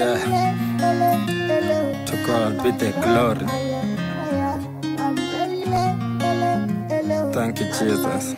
Yeah. To God be the glory. Thank you, Jesus.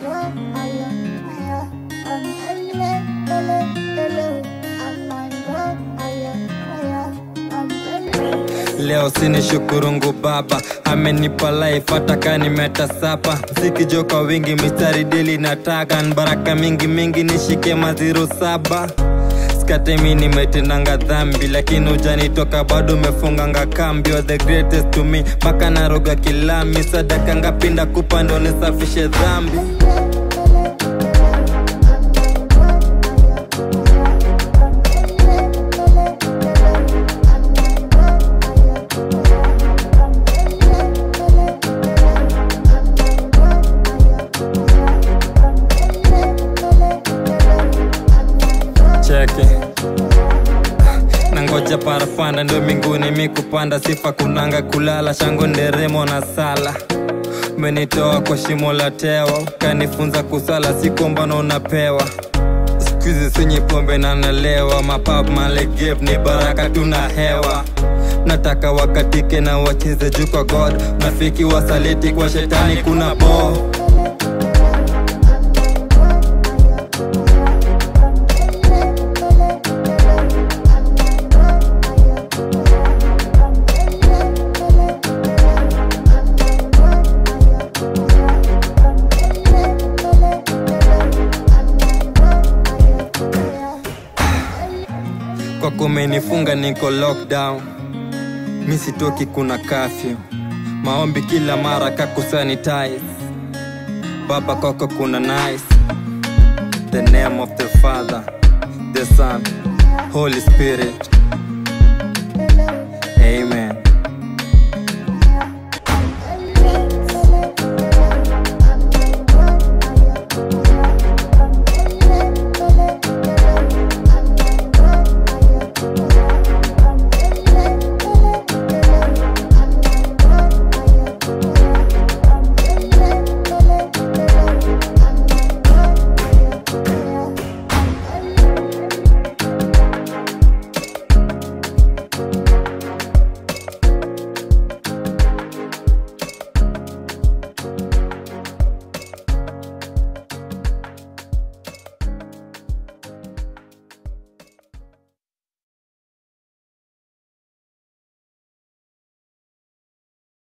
Leo sini shukurungu baba amenipa life hata ka nimetasapa mziki joka wingi mistari dili nataka baraka mingi mingi nishike maziro saba skatemi nimetendanga dhambi lakini ujanitoka bado umefunganga kambi You're the greatest to me mpaka naroga kilami sadaka ngapinda kupa ndo nisafishe dhambi cheke nangoja parapanda ndio mbinguni mikupanda sifa kunanga kulala shango nderemo na sala menitoa kwa shimo la tewa kanifunza kusala sikombana unapewa skuizi sinyi pombe na nalewa mapap malegep ni baraka tuna hewa nataka wakatike na wacheze juu kwa god nafiki wasaliti kwa shetani kuna boo kwa kumenifunga niko lockdown mi sitoki kuna kafyu maombi kila mara kakusanitize baba kwako kuna nice the name of the father the son holy spirit amen